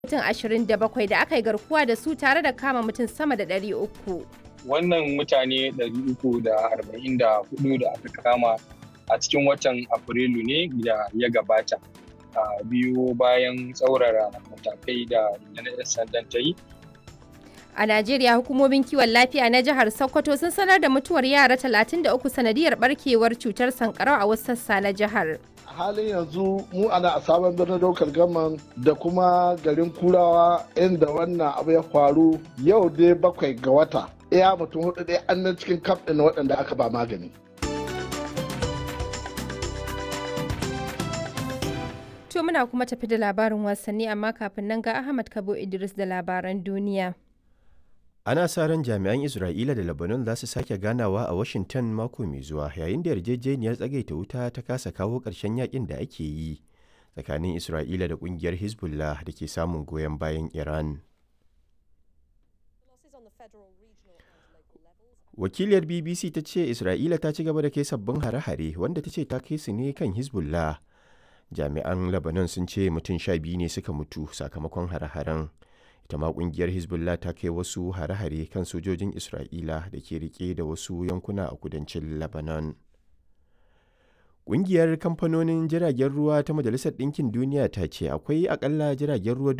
mutum 27 da aka yi garkuwa da su tare da kama mutum sama da 300. Wannan mutane 344 da aka kama a cikin watan Afrilu ne da ya gabata. A biyu bayan tsaurara matakai da rundunar sandan ta yi. A Najeriya hukumomin kiwon lafiya na jihar Sokoto sun sanar da mutuwar yara 33 sanadiyar barkewar cutar sankarau a wasu sassa na jihar. a halin yanzu mu ana a sabon birnin daukar gaman da kuma garin kurawa inda wannan abu ya faru yau dai bakwai ga wata iya mutum hudu dai an nan cikin kaf ɗin waɗanda aka ba magani To muna kuma tafi da labarin wasanni amma kafin nan ga Ahmad Kabo Idris da labaran duniya. Ana sa ran jami'an Isra'ila da Lebanon za su sake ganawa a Washington mako mai zuwa yayin da yarjejeniyar tsagaita wuta ta kasa kawo ƙarshen yakin da ake yi tsakanin Isra'ila da ƙungiyar Hezbollah da ke samun goyon bayan Iran. Wakiliyar BBC ta ce Isra'ila ta ci gaba da kai sabbin hare-hare wanda ta ce ta kai su ne kan Hezbollah. Jami'an Lebanon sun ce mutum sha biyu ne suka mutu sakamakon hare-haren. ita ma kungiyar hezbollah ta kai wasu hare-hare kan sojojin isra'ila da ke rike da wasu yankuna a kudancin lebanon kungiyar kamfanonin jiragen ruwa ta majalisar ɗinkin duniya ta ce akwai akalla jiragen ruwa